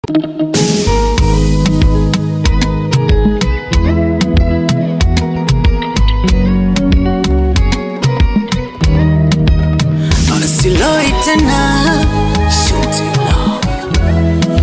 Siloi tena Shuti love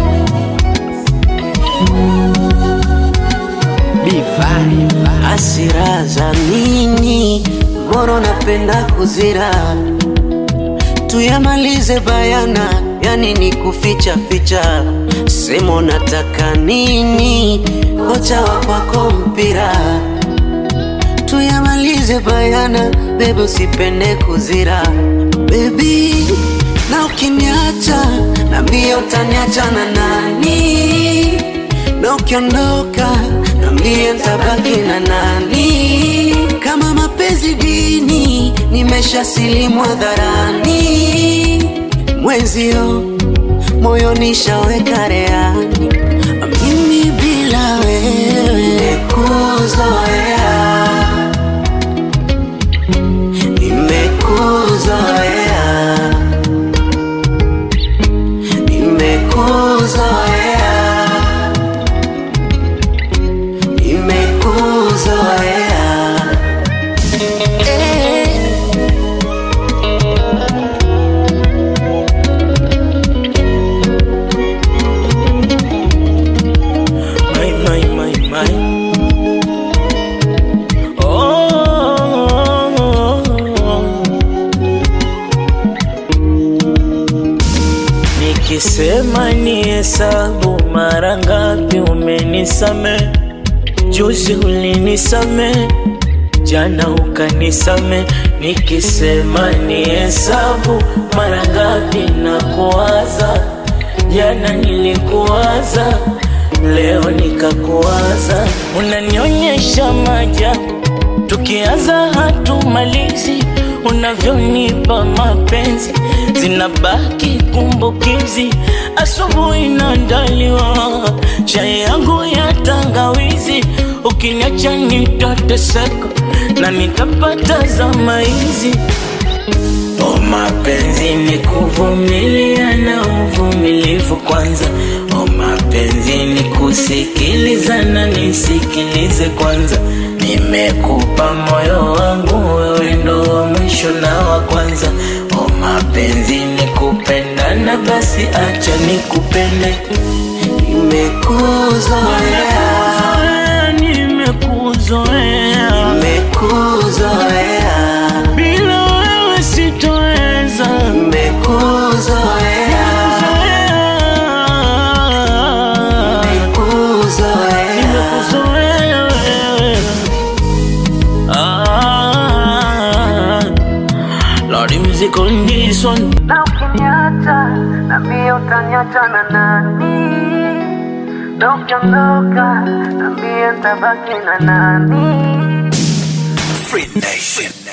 Divai Hasira za nini Mbona napenda kuzira Tuyamalize bayana Yani ni kuficha ficha Semo nataka nini Kocha wa kwako mpira tuyamalize bayana, bebe usipende kuzira bebi, na ukiniacha na mbio utaniacha na nani? Na ukiondoka na mbio ntabaki na nani? Kama mapenzi dini, nimesha silimu hadharani, mwenzio moyo nishaweka reani, mimi bila wewe kuzoea nimekuzoea, nimekuzoea, nimekuzoea. Eh. My, my, my, my. Oh, nikisema ni hesabu mara ngapi umenisame, juzi ulinisame, jana ukanisame. Nikisema ni hesabu mara ngapi na kuwaza, jana nilikuwaza leo nikakuwaza, unanionyesha maajabu, tukianza hatumalizi, unavyonipa mapenzi zinabaki kumbukizi. Asubuhi naandaliwa chai yangu ya tangawizi, ukiniacha nitateseka na nitapata zama hizi. O mapenzi ni kuvumilia na uvumilivu kwanza. O mapenzi ni kusikiliza na nisikilize kwanza. Nimekupa moyo wangu, wewe ndo wa mwisho na wa kwanza. O mapenzi ni kupendana, basi acha nikupende. Nimekuzoea, Nimekuzoea, nimekuzoea, nimekuzoea, bila wewe sitoweza. nimekuzoea, nimekuzoea. Nimekuzoea wewe. Ah, Lordy music on this one. Na ukiniacha na mimi utaniacha na nani? Na ukiondoka na mimi nitabaki na nani? Free Nation.